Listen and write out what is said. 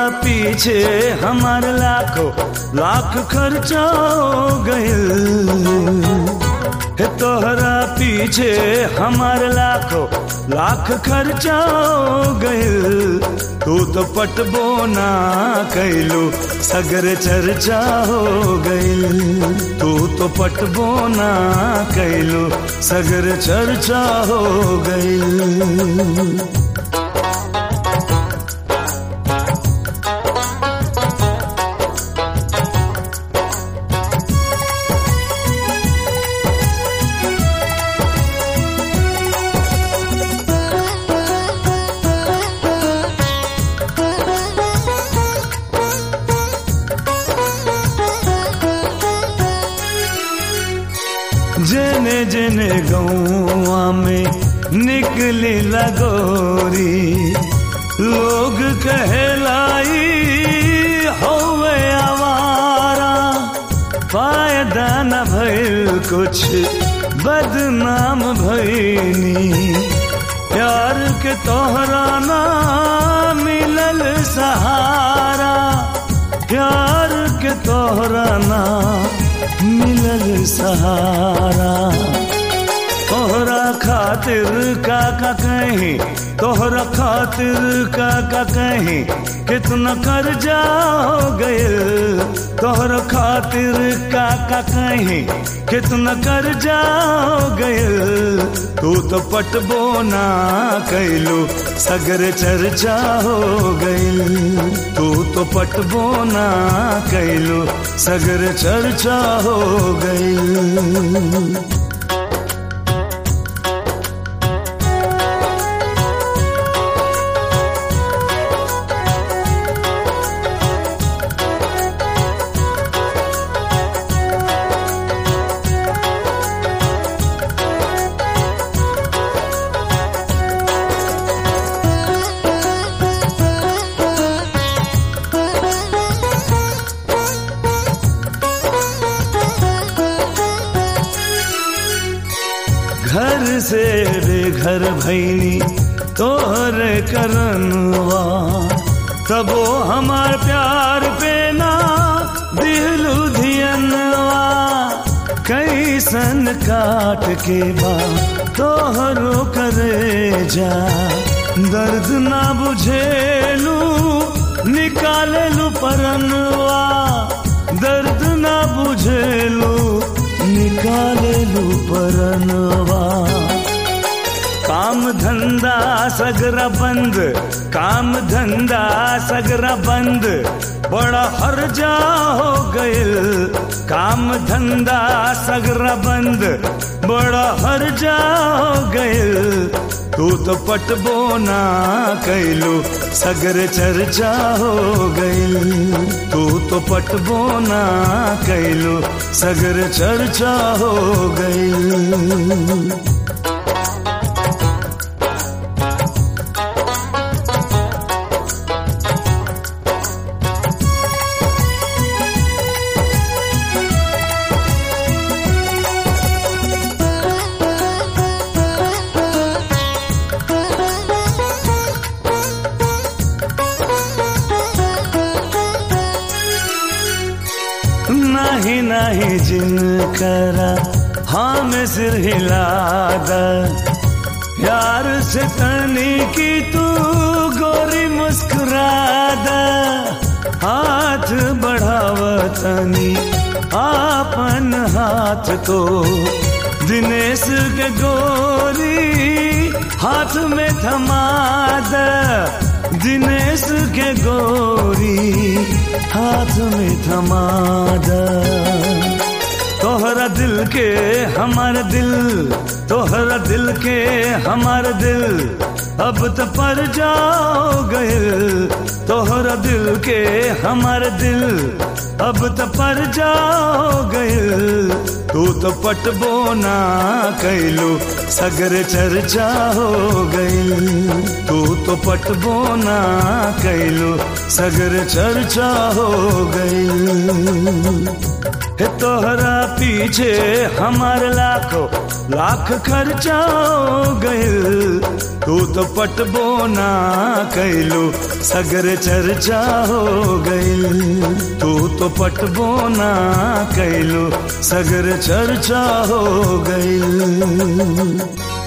पीछे हमार लाखों लाख खर्चा हो गइल हे तोहरा पीछे हमार लाखों लाख खर्चा हो गइल तू तो पटबो ना कैलू सगर चर्चा हो गइल तू तो पटबो ना कैलू सगर चर्चा हो गइल जेने जेने गौआ में निकली लगोरी लोग कहलाई होवे आवारा फायदा न भइल कुछ बदनाम भइनी प्यार के तोहरा ना मिलल सहारा प्यार के तोहरा ना मिलल सहारा तोहरा खातिर का का कहीं तोहरा खातिर का का कहीं कितना कर्जा हो गइल तोहरा खातिर का का कहीं कितना कर्जा हो गइल तू तो पटबो ना कैलू सगर चर्चा हो गइल तू तो पटबो ना कैलू सगर चर्चा हो गइल घर से बेघर भैनी तोहर करनवा तबो हमार प्यार पे ना दिलू धियनवा कैसन काट के बा तोहरो करे जा दर्द ना बुझेलू निकालेलू परनवा दर्द ना बुझेलू निकालेलू परनवा काम धंधा सगरा बंद काम धंधा सगरा बंद बड़ा हर्जा हो गइल काम धंधा सगरा बंद बड़ा हर्जा हो गइल तू तो पटबो ना कैलू सगर चर्चा हो गइल तू तो पटबो ना कैलू सगर चर्चा हो गइल नहीं नहीं जिन करा हाँ में सिर हिला यार से तनी की तू गोरी मुस्कुरा हाथ बढ़ावतनी आपन हाथ को दिनेश के गोरी हाथ में थमा द दिनेश के गोरी हाथ में थमा द तोहरा दिल के हमारा दिल तोहरा दिल के हमारा दिल अब तो पर जाओ गए तोहरा दिल के हमारा दिल अब तो पर जाओ गए तू तो पटबो ना कैलू सगर चर्चा हो गई तू तो पटबो ना कैलू सगर चर्चा हो गई हे तोहरा पीछे हमार लाखों लाख खर्चा हो गइल तू तो पटबो ना कैलू सगर चर्चा हो गइल तू तो पटबो ना कैलू सगर चर्चा हो गइल